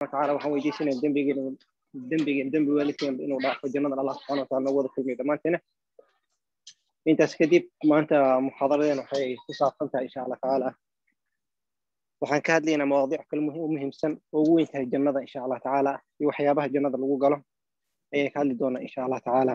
watacaala waxaan weydiisanaya dembigeena dembigeena dembi waalidkeen inuu dhaafo jannada allah subxana wataala nagu wada kulmiyo dhammaanteena intaas kadib maanta muxaadaradeen waxay ku saabsan tahay insha allah tacaala waxaan ka hadlaynaa mawaadiic kale u muhiimsan oo ugu weyn tahay jannada insha allah tacaala iyo waxyaabaha jannada lagu galo ayaan ka hadli doonaa insha allah tacaala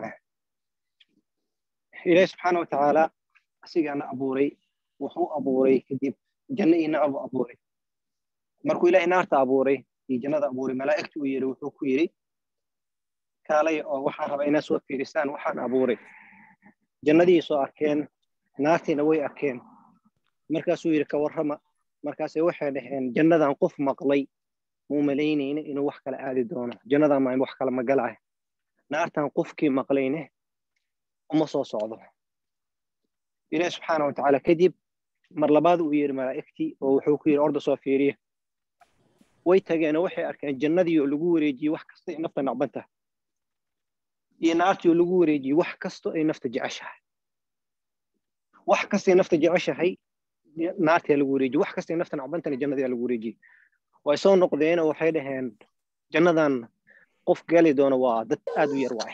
ilaahi subxaana watacaala asigaana abuuray wuxuu abuuray kadib janno iyo naar buu abuuray markuu ilaahay naarta abuuray iyo jannada abuuray malaa'igta uu yidhi wuxuu ku yidhi kaalay oo waxaan rabaa inaad soo fiirisaan waxaan abuuray jannadii soo arkeen naartiina way arkeen markaasuu yidhi ka warrama markaase waxay dhaheen jannadan qof maqlay muu malaynayna inuu wax kala aadi doono jannadan maa wax kala magalaah naartan qofkii maqlayne uma soo socdo ilaahi subxaana watacaala kadib mar labaad uu yidhi malaa'igtii oo wuxuu ku yidhi orda soo fiiriya way tageenoo waxay arkeen jannadii oo lagu wareejiyey wax kasta ay nafta nacbanta iyo naartii oo lagu wareejiyey wax kasto ay nafta jeceshahay wax kastay nafta jeceshahay naartii lagu wareejiyey wax kastay nafta nacbantana jannadii lagu wareejiyey way soo noqdeen oo waxay dhaheen jannadan qof gali doono waa dad aad u yar waay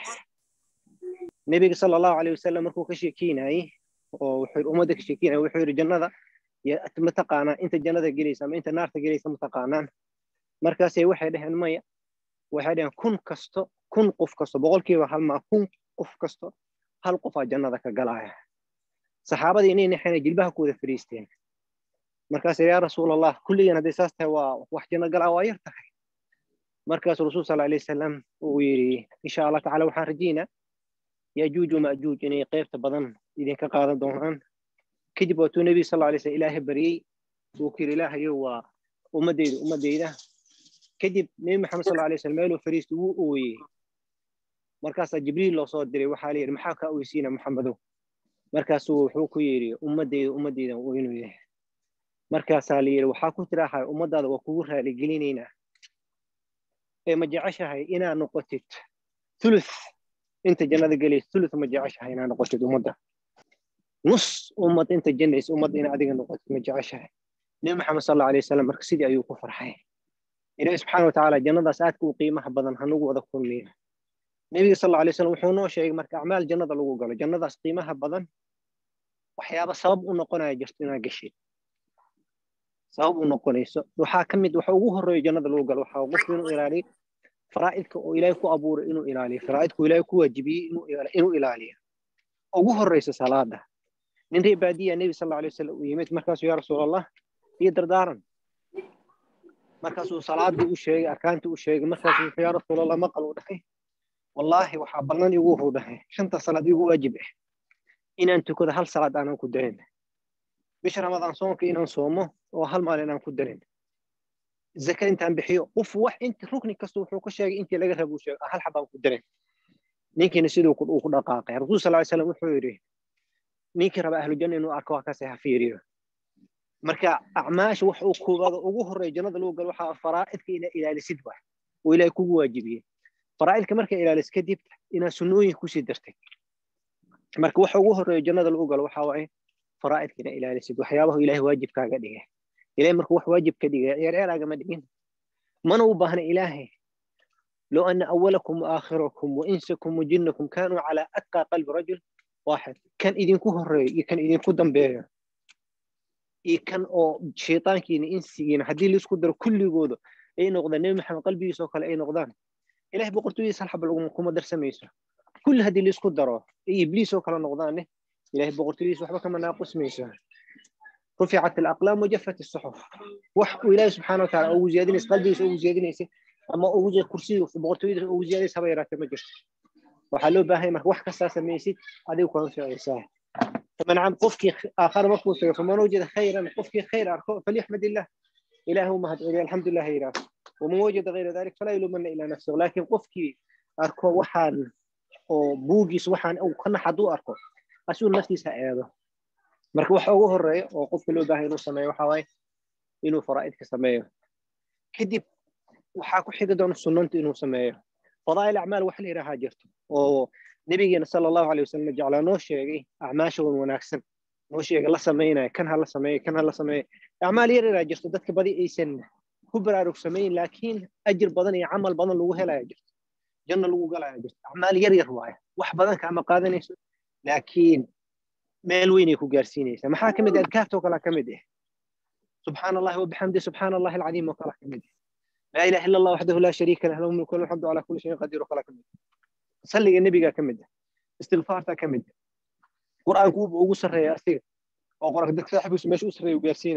nebiga sala allahu alayh wasalam markuu ka sheekeynayey oo wuxuu ummadda ka sheekeynaya wuxuu yidhi jannada mataqaanaa inta jannada gelaysa ama inta naarta gelaysa mataqaanaan markaasay waxay dhaheen maya waxay dhaheen kun kasto kun qof kasto boqolkiiba hal maa kun qof kasto hal qofaa jannada ka galaya saxaabadii inay naxeen jilbaha ku wada fariisteen markaasay yaa rasuul allah kulligan hadday saas tahay waa wax janno galaa waa yar tahay markaasuu rasuul sala alayh wasalam uu yidhi insha allah tacala waxaan rajaynaa yajuuj wamajuuj inay qaybta badan idinka qaadan doonaan kadib waatuu nebi sal alay slam ilaahay baryey uu ku yidhi ilaahayo waa ummaddeyda ummaddeyda kadib nebi maxamed sal alay slam meeluu fariista wuu ooyey markaasaa jibriil loo soo diray waxaa la yidhi maxaa kaa oysiina maxamedow markaasuu wuxuu ku yidhi ummaddeyda ummaddeyda inuu yahay markaasaa la yidhi waxaa ku tiraahay ummaddaada waa kugu raaligelinaynaa ee ma jeceshahay inaad noqotid thuluth inta jannada gelaysa thuluth ma jeceshahay inaad noqotid ummadda nus ummad inta jannaysa ummadda inaad adiga noqotid ma jeceshahay nebi maxamed sal allahu alayh wasalam marka sidii ayuu ku farxay ilaahi subxaana watacaala jannadaas aadka u qiimaha badan hanugu wada kulmiya nebiga sal allahu alay wasalam wuxuu noo sheegay marka acmaal jannada lagu galo jannadaas qiimaha badan waxyaaba sabab u noqonaya jirto inaad gashid sabab u noqonayso waxaa ka mid waxa ugu horeeyo jannada lagu galo waxaa qofku inuu ilaaliyo faraa'idka oo ilaahay ku abuuray inuu ilaaliyo faraa'idka oo ilaahay ku waajibiyey inuu ilaaliyo ugu horeyso salaada nin reer baadiya nebi sal alay wasalam uu yimid markaasuu yaa rasuul allah iyo dardaaran markaasuu salaadii u sheegay arkaantii u sheegay markaasuu wuxuu yaa rasuul allah maqal uu dhahay wallaahi waxaa ballan igu wuxuu dhahay shanta salaad igu waajib ah inaan tukado hal salaad aanan ku darin bisha ramadaan soonka inaan soomo oo hal maalin aan ku darin zaka intaan bixiyo qof wax inta rukni kasta wuxuu ka sheegay intii laga rabo sheegay hal xabaan ku darin ninkiina siduu uu ku dhaqaaqay rasuul sal alay slam wuxuu yidhi ninkii raba ahlu janna inuu arko waa kaase ha fiiriyo marka acmaasha wax uu koobaada ugu horreeya jannada lagu galo waxaa faraa'idka inaa ilaalisid wax oo ilaahay kugu waajibiyey faraa'idka marka ilaalis kadib inaa sunnooyin kusii dartay marka waxa ugu horreeya jannada lagu galo waxaa waaye faraa'idka inaa ilaalisid waxyaabahu ilaahay waajibkaaga dhigay ilaahay markuu wax waajib ka dhigay ceerceeraagama dhigin mana u baahna ilaahay لو أن أولكم وآخركم وإنسكم وجنكم كانوا على أتقى قلب رجل واحد كان إذن كهر كان إذن كدن بيه إيه كان أو شيطان كين إنسيين حدي اللي يسكدر كل يقوله أي نقطة نبي محمد قلبي يسوق أي نقطان إله بقرتو يسال حب لكم كم درس ميسا كل هدي اللي يسكدره إيه إبليس وكلا نقطان إله بقرتو يسوق حبك ما ناقص ميسا رفعت الأقلام وجفت الصحف وح وإله سبحانه وتعالى أو زيادين قلبي أو زيادين ama ugu jeed kursiga boqortooyada ugu ziyaadaysa haba yaraatee ma jirto waxaa loo baahan marka wax kastaa samaysid adigu kuna ficaysaa faman cam qofkii aakhara markuu tago faman wajada khayran qofkii khayr arko falyaxmad illah ilaah u mahad celiya alxamdulilah yiraah waman wajada gayra dalik falaa yulumana ilaa nafsahu laakiin qofkii arko waxaan oo buugiis waxaan uu ka nax hadduu arko asuu naftiisa eedo marka waxa ugu horeeya oo qofka loo baahay inuu sameeyo waxaa waaye inuu faraa'idka sameeyo kadib waxaa ku xigi doona sunnanta inuu sameeyo fadaa'il acmaal wax la yidhaahaa jirto oo nebigeena sala allahu alay wasalam jeclaa noo sheegay acmaasha wan wanaagsan noo sheegay la samaynayo kan ha la sameeyo kan ha la sameeyo acmaal yar yaraa jirto dadka badi aysan ku baraarugsamayn laakiin ajir badan iyo camal badan lagu helaya jirto janno lagu galaya jirto acmaal yar yar waaye wax badan kaama qaadanayso laakiin meel weynay ku gaarsiinaysaa maxaa ka mid ah adkaartoo kale ka mid ah subxaana allahi wabixamdi subxaana allahi alcadiim oo kale ka mid ah laa ilaha illa allah waxdahu laa shariika lah lahu mulku walahu alxamdu calaa kulli shayin qadiir oo kale ka mid ah salliga nebiga ka mid ah istigfaarta ka mid ah qur'aanku wuxuu ugu sarreeya asiga oo quraanka dadka saaxiibkiisu meesha u sarreeya u gaarsiina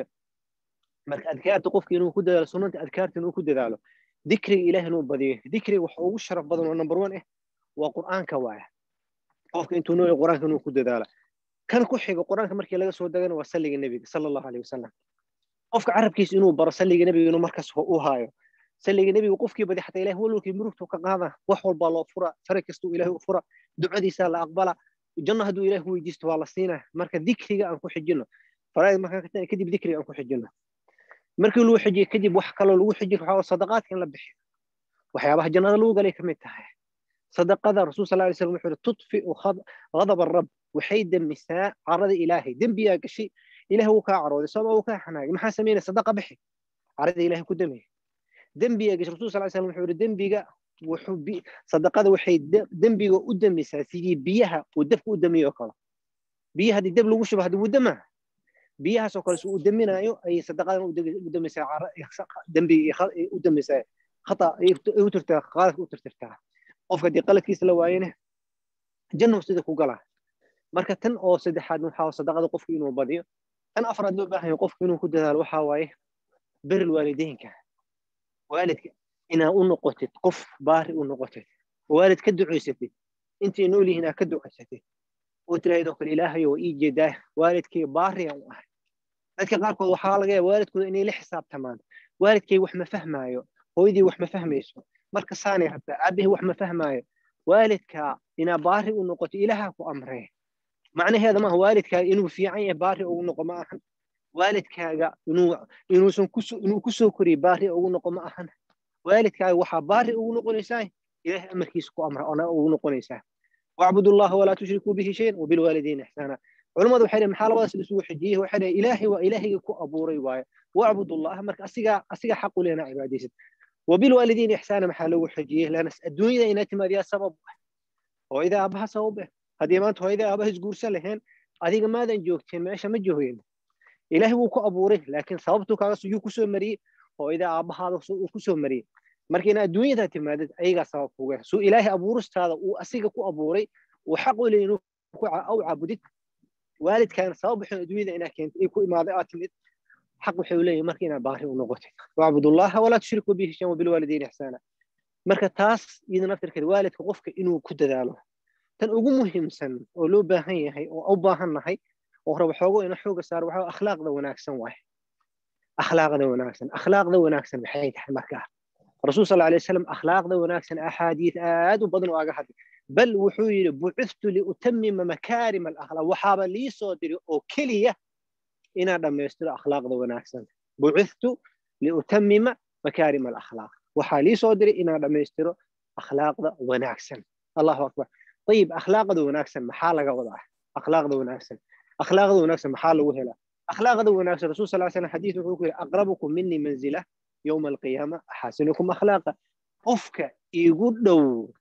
marka adkaarta qofka inuu ku dadaalo sunnanta adkaarta inuu ku dadaalo dikriga ilaah inuu badiyo dikriga waxa ugu sharaf badan oo number one ah waa qur'aanka waaya qofka intuu nooya qur'aanka inuu ku dadaalo kan ku xiga qur'aanka markii laga soo dagana waa salliga nebiga sala allahu aleyh wasalam qofka carabkiisa inuu baro salliga nebiga inuu markaas u haayo salliga nebiga qofkii badi xataa ilaah walwalkii murugtu ka qaada wax walbaa loo fura fara kastuu ilaahay u fura ducadiisaa la aqbala janno hadduu ilaah weydiisto waa la siinaa marka dikriga aan ku xijino faraa'id markaan ka tagna kadib dikriga aan ku xijino markii lagu xijiyo kadib wax kaloo lagu xijin waxaa sadaqaadka in la bixiyo waxyaabaha jannada lagu galay ka mid tahay sadaqada rasuul sal lay slam wuxuu yihi tudfiu ghadab arab waxay demisaa carada ilaahay dembiyaa gashay ilaah wuu kaa carooday sababa wuu kaa xanaagay maxaa sameynaya sadaqa bixi carada ilaahay ku demiya dembiyaa gashay rasul sal slam wuxuu yihi dembiga wuxuu sadaqada waxay dembiga u demisaa sidii biyaha uu dabka u demiyo kale biyaha haddii dab lagu shubo haddii wuu demaa biyahaasoo kale su u deminayo ayay sadaqadan u demisaa dembiga u demisaa khata u tirtaa qaaladka u tirtirtaa qofka haddii qaladkiisa la waayene jannahu sida ku galaa marka tan oo saddexaad waxaa sadaqada qofku inuu badiyo tan afraad loo baahan yahay qofku inuu ku dadaalo waxaa waaye beril waalideynka waalidka inaa u noqotid qof baari u noqotid waalid ka ducaysatid intay nool yihiin aa ka ducaysatid oo tirahdoo kale ilaahayo waa ii jeedaa waalidkay baari aan u ahay dadka qaarkood waxaa laga yaaba waalidkooda inay la xisaabtamaan waalidkay wax ma fahmaayo hooyadii wax ma fahmayso marka saanay rabtaa aabbahay wax ma fahmaayo waalidka inaa baari u noqoto ilaaha ku amree macnaheeda maaha waalidkaaga inuu fiican yahay baari ugu noqo ma ahan waalidkaaga inuu inuusan inuu kusoo koriyo baari ugu noqo ma ahan waalidkaaga waxaa baari ugu noqonaysaa ilaahay amarkiisa ku amra ona ugu noqonaysaa wacbudu allaha walaa tushrikuu bihi shayan wabilwaalidiina ixsaana culimmadu waxay dhaheen maxaa labadaas isugu xijiyey waxay dhaheen ilaahay waa ilaahayga ku abuuray waaye wacbud allaha marka asigaa asigaa xaq u lehna cibaadaysid wabilwaalidiina ixsaana maxaa loogu xijiyey lana adduunyada inaa timaadiyaa sabab hooyada aabaha sabab eh haddii maanta hooyada aabaha isguursan laheen adiga maadan joogteen meesha ma joogeen ilaahay wuu ku abuuray laakiin sababtuu kaaga yuu kusoo mariyey hooyada aabahaada uu kusoo mariyey marka ina adduunyada timaadid ayagaa sabab kuga suu ilaahay abuuristaada uu asiga ku abuuray uu xaq u leeyahy inuu u caabudid waalidkaana sabab waxay adduunyada inaa keentay ay ku imaaday aad timid xaq waxay leeyahay marka inaad baari u noqotid wacbud allaha walaa tushriku bihi shan wabilwaalidiina ixsaana marka taas iyada naftirkeeda waalidka qofka inuu ku dadaalo tan ugu muhiimsan oo loo baahan yahay oo u baahan nahay oo raba xoogo ina xooga saaro waxaa akhlaaqda wanaagsan waaye akhlaaqda wanaagsan akhlaaqda wanaagsan maxay tahay markaa rasuul sal alay wasalam akhlaaqda wanaagsan axaadiid aad u badan oo aga hadlay bal wuxuu yidhi bucithtu liutamima makaarima alakhlaaq waxaaba lii soo diri oo keliya inaan dhammaystiro akhlaaqda wanaagsan bucithtu liutamima makaarima alakhlaaq waxaa lii soo diray inaan dhammaystiro akhlaaqda wanaagsan allahu akbar ayib akhlaaqda wanaagsan maxaa laga wadaa akhlaaqda wanaagsan akhlaaqda wanaagsan maxaa lagu helaa akhlaaqda wanaagsan rasul sal slam xadiis wuxuu ku yidhi aqrabukum minii manzila yowma alqiyaama axaasinukum akhlaaqa qofka igu dhow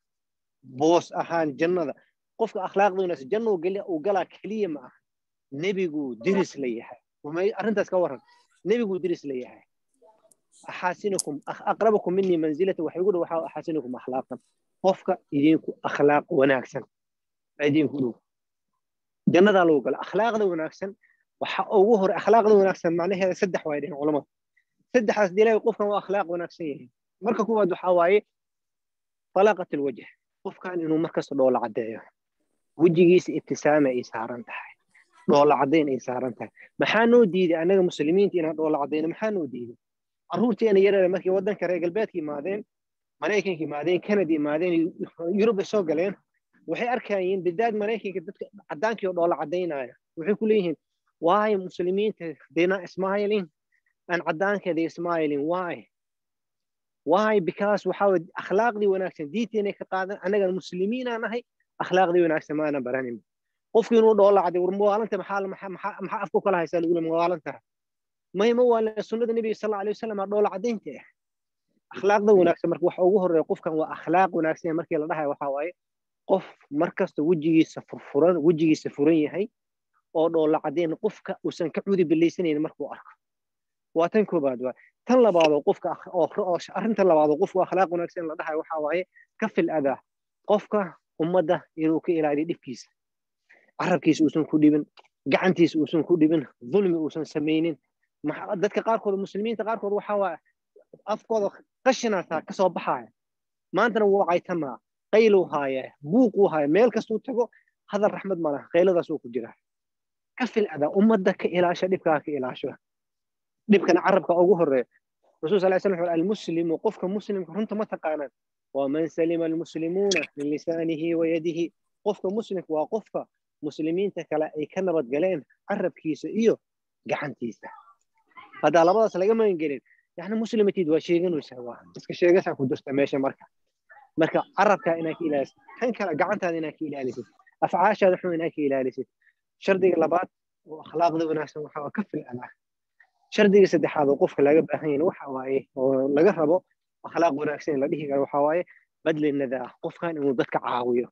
boos ahaan jannada qofka akhlaaqda wanaagsan janna uu galaa keliya ma aha nebiguu diris la yahay arrintaas ka waran nebiguu diris la yahay axaasinukum aqrabukum minii manzilata waxa igu dhow waxaa axaasinukum akhlaaqan qofka idinku akhlaaq wanaagsan idinku dhow jannadaa lagu gala akhlaaqda wanaagsan waxa ugu hore akhlaaqda wanaagsan macnaheeda saddex waay dhehen culamada saddexdaas dilaahi qofkan waa akhlaaq wanaagsan yahay marka kuwaad waxaa waaye طلاقة الوجه qofkan inuu markasta dhoola caddeeyo wejigiisa ibtisaama ay saaran tahay dhoola caddayn ay saaran tahay maxaa noo diiday annaga muslimiinta inaan dhoola caddayno maxaa noo diiday carruurteena yareeda markay waddanka reer galbeedka imaadeen maraykanka imaadeen canada imaadeen yurub ay soo galeen waxay arkayeen bidaad maraykanka dadka caddaankii oo dhoola caddaynaya waxay ku leeyihiin why muslimiinta they're not smiling and caddaanka they smiling why why because waxa way akhlaaqdii wanaagsan diinteena ka qaadan annaga muslimiinaa nahay akhlaaqdii wanaagsan maana baranin qofkii inuu dhoola caday war mawaalanta maxaa maxaa afku kala haysaa lagu leeyahay mawaalanta may ma waa sunnada nabiga sallallahu alayhi wasallam dhoola cadaynta ah akhlaaqda wanaagsan marka waxa ugu horeeya qofkan waa akhlaaq wanaagsan markii la dhahayo waxa waaye qof markasta wejigiisa furfuran wejigiisa furan yahay oo dhoolla cadeen qofka uusan ka cudi bilaysanaynin markuu arko waa tan koobaad waa tan labaadoo qofka oo arrinta labaadoo qofku akhlaaq wanaagsan la dhahayo waxa waaye ka fil adaa qofka ummadda inuu ka ilaaliyo dhibkiisa carabkiisa uusan ku dhibin gacantiisa uusan ku dhibin dulmi uusan samaynin dadka qaarkood muslimiinta qaarkood waxa waa afkooda qashinaataa ka soo baxaya maantana wuu caytamaa qayluu haaya buuquu haaya meel kastuu tago hadal raxmad ma laha qayladaasuu ku jira ka fil adaa ummadda ka ilaasha dhibkaa ka ilaasho dhibkana carabka ugu horeeya rasul sal slam wuxuu almuslimu qofka muslimka runta ma taqaanaan waman salima almuslimuuna min lisaanihi wa yadihi qofka muslimka waa qofka muslimiinta kale ay ka nabad galeen carabkiisa iyo gacantiisa haddaa labadaas laga magangelin yani muslimatid waa sheeganaysaa waa iska sheegasaa ku jirta meesha marka marka carabkaa inaad ka ilaalisid tan kale gacantaada inaad ka ilaalisid afcaashaada xun inaad ka ilaalisid shardiga labaad oo akhlaaqda wanaagsan waxaa ka fil adaa shardiga saddexaad oo qofka laga baahan yahay waxa waaye oo laga rabo akhlaaq wanaagsan la dhihi karo waxa waaye badli nadaa qofkan inuu dadka caawiyo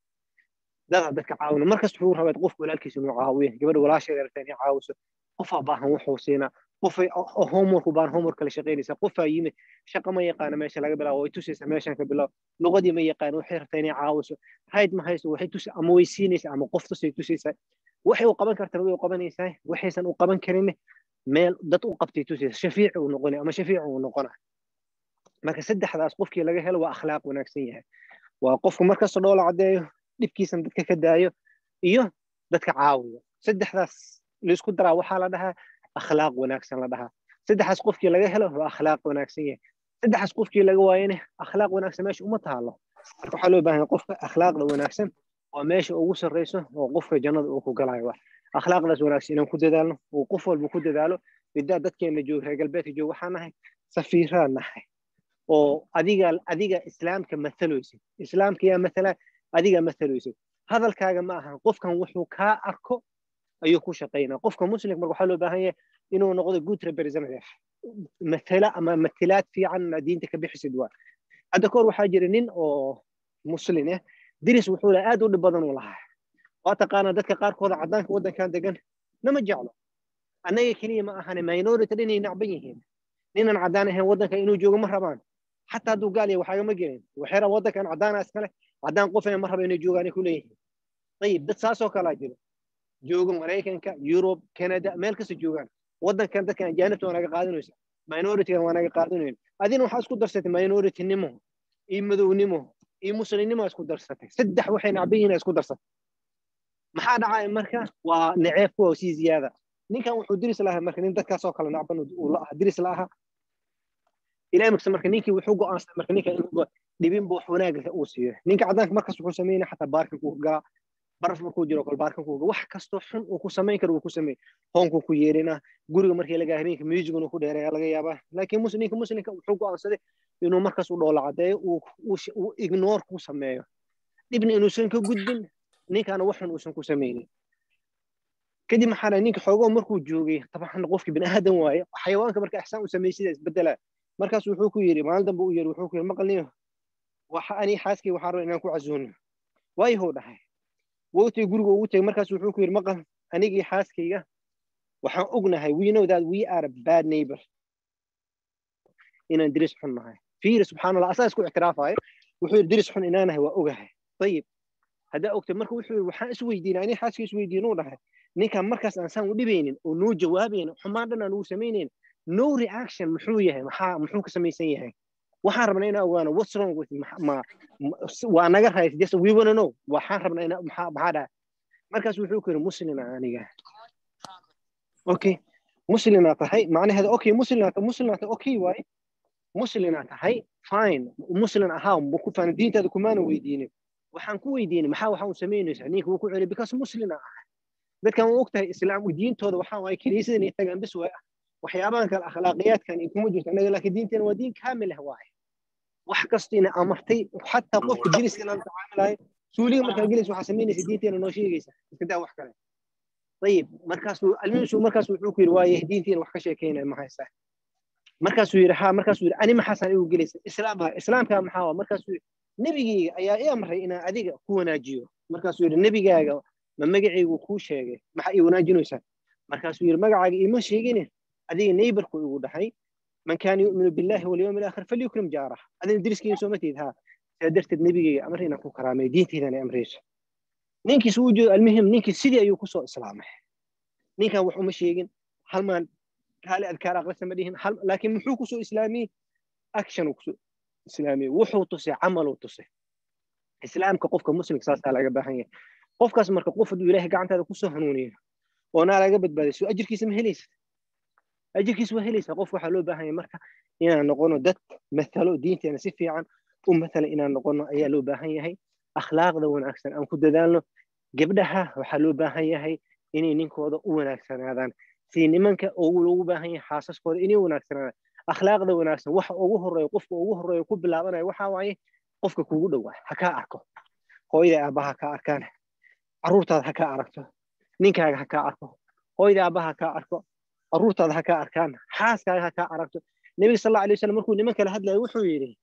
dada dadka caawina markasta wuxuu rabaa qofka walaalkiisa inuu caawiyo gabadha walaasheeda rabta inay caawiso qofaa baahan wuxuu siinaa qofay homework baan homework kala shaqaynaysaa qofaa yimid shaqa ma yaqaana meesha laga bilaabo way tusaysaa meeshan ka bilaabo luqadii ma yaqaan waxay rabtaa inay caawiso hayd ma hayso waxay tusi ama way siinaysaa ama qof tusay tusaysaa waxay u qaban kartana way u qabanaysaa waxaysan u qaban karin meel dad u qabtay tusaysa shafiici uu noqonay ama shafiici uu noqona marka saddexdaas qofkii laga helo waa akhlaaq wanaagsan yahay waa qofku markasta dhoola caddeeyo dhibkiisan dadka ka daayo iyo dadka caawiyo saddexdaas laisku daraa waxaa la dhahaa akhlaaq wanaagsan la dhahaa saddexaas qofkii laga helo waa akhlaaq wanaagsan yahay saddexaas qofkii laga waayane akhlaaq wanaagsan meesha uma taalo marka waxaa loo baahan qofka akhlaaqda wanaagsan waa meesha ugu sarreyso oo qofka jannada uu ku galayo wa akhlaaqdaas wanaagsan inaan ku dadaalno uu qof walba ku dadaalo bidaa dadkeena jooga reer galbeedka jooga waxaa nahay safiiraan nahay oo adiga adiga islaamka mataloysid islaamka yaa matala adiga mataloysid hadalkaaga ma ahan qofkan wuxuu kaa arko ayuu ku shaqaynaa qofka muslimka marka waxaa loo baahan yahay inuu noqdo good representative matala ama matilaad fiican diinta ka bixisid waa hadda kahor waxaa jira nin oo muslin ah diris wuxuu lahaa aad u dhib badan uu lahaa waa taqaanaa dadka qaarkooda caddaanka waddankan degan nama jeclo annaga keliya ma ahane minority inay nacban yihiin ninan caddaan ahayn waddanka inuu joogo ma rabaan xataa hadduu gaal yahay waxaagama gelin waxay rabaan waddankan caddaana iskale caddaan qofna ma raba inay joogaan ku leeyihiin ayib dad saasoo kalaa jiro jooga maraykanka yurub canada meel kasta joogaan waddankan dadkan ajaanibta waa naga qaadanaysa minoritygan waa naga qaadanayn adina waxaa isku darsatay minoritynimo iyo madownimo iyo muslimnimo isku darsatay saddex waxay nacban yihiin isku darsatay maxaa dhacaya marka waa naceeb kuwa sii ziyaada ninkan wuxuu diris lahaa marka nin dadkaasoo kale nacban uu la aha diris la aha ilaa markasta marka ninkii wuxuu go'aansaday marka ninka inuu dhibin buu wanaaga uu siiyo ninka caddaanka markas wuxuu sameynaya xataa baarkinkuu galaa baraf markuu jiro kol baarkinkuu wax kastoo xun uu ku samayn karo uu ku sameey hoonkuu ku yeerinaa guriga markii laga habeenka musigun uu ku dheereeya laga yaabaa laakiin ninka muslimka wuxuu go'aansaday inuu markas u dhoola caddeeyo uu ignore ku sameeyo dhibna inuusan ka gudbin ninkaana wax xun uusan ku samaynin kadib maxaa ninka xoogoo markuu joogay taban qofkii bini aadan waaye xayawaanka marka ixsaan u sameey sida isbedelaa markaas wuxuu ku yidhi maalin dambe u yidhi wuxuu ku yidhi maqalniyo waxa ani xaaskii waxaan rabaa inaan ku casuuno waayahuu dhahay wowtay guriga ugu tegay markaas wuxuu ku yidhi maqal anigii xaaskayga waxaan ognahay we know that we are a bad neighbor inaan diris xun nahay fiiri subxaan allah asaa isku ictiraafayo wuxuu yidhi diris xun inaanahay waa ogahay ayib haddaa ogtay marka wuxuu yidhi waxaan isweydiinay ani xaaskii isweydiinuu dhahay ninkan markaas aan saan u dhibaynin oo noo jawaabaynin xumaan dhan aan ugu samaynayn no reaction muxuu yahay maxaa muxuu ka samaysan yahay waxaan rabnaa inaan ogaano what's wrong with ma waa naga rays just we wanna know waxaan rabnaa inaa maxaa maxaa dhahay markaas wuxuu ku yidhi muslina aniga okay muslina tahay macnaheeda okay muslina muslina tahay okay waaye muslina tahay fine muslin ahaa ku faan diintaada kumaana weydiinin waxaan ku weydiinay maxaa waxaa u samaynaysaa ninka wuu ku celi because muslina ahay dadkan waa ogtahay islaam diintooda waxaa waaye kiniisada inay tagaan bis waay waxyaabahan kale akhlaaqiyaadkan kuma jirto annaga laakiin diinteena waa diin kaamil ah waaye wax kastiina amartay xataa qofka jiriska inaan tacaamilahay suuliga markaa gelaysa waxaa samaynaysa diinteena noo sheegaysa iska daa wax kale ayib markaasuu almihiisu markaas wuxuu ku yidhi waaye diinteena wax ka sheekeynaya ma haysaa markaasuu yidhi ha markaasuu yidhi ani maxaasaan igu gelaysa islaamka islaamka maxaa waa markaasuu yidhi nebigayga ayaa i amray inaan adiga ku wanaajiyo markaasuu yidhi nebigaaga ma magacaygu kuu sheegay maxaa ii wanaajinaysaa markaasuu yidhi magacaaga iima sheegine adiga neybarku igu dhahay man kaana yu'minu billahi walyawmi alaakhir falyukrim jaarah adina deriskiina sooma tiid ha sidaa darteed nebigayga amar inaan ku karaamay diintaydan ay amrayso ninkiis uu jeedo almuhim ninkii sidii ayuu kusoo islaamay ninkan wax uma sheegin halmaan kaali adkaar aqrisa ma dhihin laakiin muxuu kusoo islaamiyey action uu kusoo islaamiyey wuxuu tusay camaluu tusay islaamka qofka muslimka saasaa laga baahan yahay qofkaas marka qof hadduu ilaahay gacantaada kusoo hanuuniyo oonaa laga badbaadayso ajirkiisa ma helaysa ajirkiisa waa helaysaa qof waxaa loo baahan yahay marka inaan noqono dad mathalo diinteena si fiican u mathala inaan noqono ayaa loo baahan yahay akhlaaqda wanaagsan aan ku dadaalno gabdhaha waxaa loo baahan yahay inay ninkooda u wanaagsanaadaan si nimanka loogu baahan yahay xaasaskooda inay wanaagsanaadaan akhlaaqda wanaagsan waxa ugu horeeyo qofka ugu horeeyo ku bilaabanaya waxaa waaye qofka kugu dhowaa ha kaa arko hooyada aabbaha ha kaa arkaan carruurtaada ha kaa aragto ninkaaga ha kaa arko hooyada aabbaha ha kaa arko carruurtaada ha kaa arkaan xaaskaaga ha kaa aragto nebiga sal alla alay wasalam markuu niman kala hadlayo wuxuu yidhi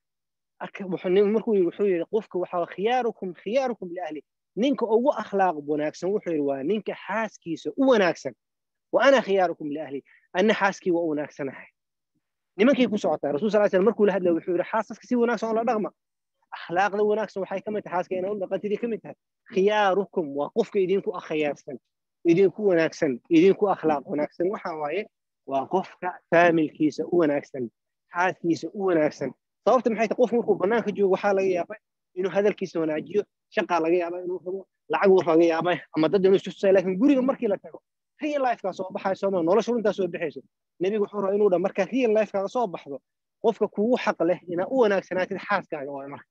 markuu yidhi wuxuu yidhi qofka waxaa khiyaarukum khiyaarukum liahli ninka ugu akhlaaq wanaagsan wuxuu yidhi waa ninka xaaskiisa u wanaagsan wa ana khiyaarukum liahli anna xaaskii waa u wanaagsanahay nimankay ku socotaa rasul sal slam markuu la hadlaya wuxuu yidhi xaasaska si wanaagsan oo la dhaqma akhlaaqda wanaagsan waxay ka mid tahay xaaska inaa u dhaqantidii ka mid tahay khiyaarukum waa qofka idinku akhiyaarsan idinku wanaagsan idinku akhlaaq wanaagsan waxa waaye waa qofka faamilkiisa u wanaagsan xaaskiisa u wanaagsan sababta maxay tahay qofku markuu bannaanka joogo waxaa laga yaabay inuu hadalkiisa wanaajiyo shaqaa laga yaaba inuu rabo lacag uu laga yaabay ama dad inuu istusay laakiin guriga markii la tago real lifekaa soo baxayso ma nolosha runtaa soo baxayso nebigu wuxuu rabaa inuu dha markaa real lifekaaga soo baxdo qofka kugu xaq leh inaa u wanaagsanaatid xaaskaaga oo marka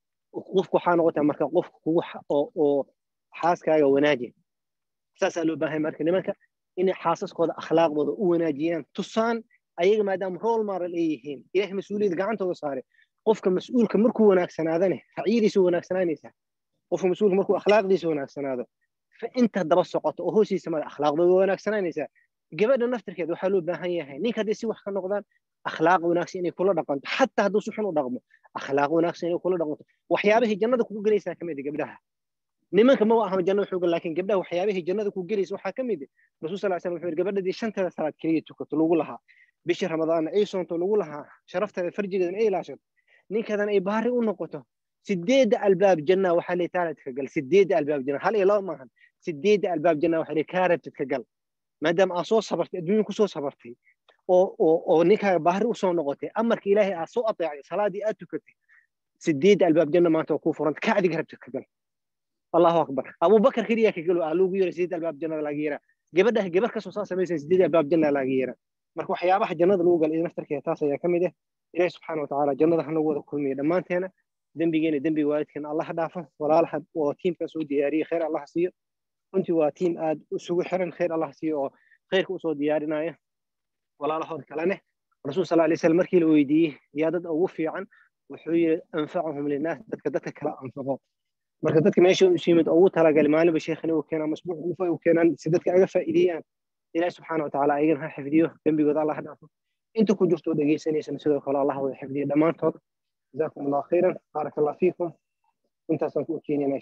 qofku waxaa noqotaa marka qofka kugu oo xaaskaaga wanaaji saasaa loo baahay marka nimanka inay xaasaskooda akhlaaqdooda u wanaajiyaan tusaan ayaga maadaama role model ay yihiin ilahay mas-uuliyad gacantooda saare qofka mas-uulka markuu wanaagsanaadane racyadiisa wanaagsanaanaysaa qofka mas-uulka markuu akhlaaqdiisa wanaagsanaado inta daba socoto oo hoosiisa mada akhlaaqdooda wanaagsanaanaysaa gabadha naftirkeeda waxaa loo baahan yahay ninka hadday si wax ka noqdaan akhlaaq wanaagsan inay kula dhaqanto xataa hadduu si xun u dhaqmo akhlaaq wanaagsan inay kula dhaqanto waxyaabahii jannada kugu gelaysaa ka mid a gabdhaha nimanka ma aha jannada xooga laakiin gabdhaha waxyaabahii jannada ku gelaysa waxaa ka mid rasul sal slam wuxuu yidhi gabadhadii shanteeda salaad keliya tukato lagu lahaa bishii ramadaanna ay soonto lagu lahaa sharafteeda farjigeedan ay ilaashato ninkadan ay baari u noqoto sideedda albaab janna waxaa leey taaladka gal sideedda albaab janna hal iyo laba maahan sideedda albaab janna waxaa leey kaa rabtid ka gal maadaama aad soo sabartay adduunya kusoo sabartay oo oo oo ninkaaga baari usoo noqotay amarka ilaahay aad soo ateecday salaadii aad tukatay sideedda albaab janna maanta oo kuu furanta ka adiga rabtid ka gal allahu akbar abubakar keliya ka galo aa loogu yeeray sideedda albaab jannada laga yeeraa gabadha gabar kasoo saa samaysan sideedda albaab janna laga yeeraa marka waxyaabaha jannada lagu gala naftarkeeda taas ayaa ka mid ah ilahi subxaana watacaala jannada hanagu wada kulmiya dhammaanteena dembigeena dembiga waalidkeena allah ha dhaafo walaalaha oo tiimkan soo diyaariyey khayr allah siiyo runtii waa tiim aad isugu xiran khayr allah siiyo oo khayrka usoo diyaarinaya walaalahood kalene rasuul sal alay slam markii la weydiiyey yaa dad ugu fiican wuxuu yidhi anfacahum linaas dadka dadka kala anfaco marka dadka meesha isu yimid ugu talagalay maalinba sheekhina uu keenaa masbuuc ufa uu keenaan si dadka aga faa'iideeyaan ilahi subxaana watacaala ayagana ha xifdiyo dembigooda allah ha dhaafo inta ku jirto dhegeysanaysan sidoo kale allah wada xifdiyo dhammaantood jazakum allah khayran baarak allah fiikum intaasaan ku keenina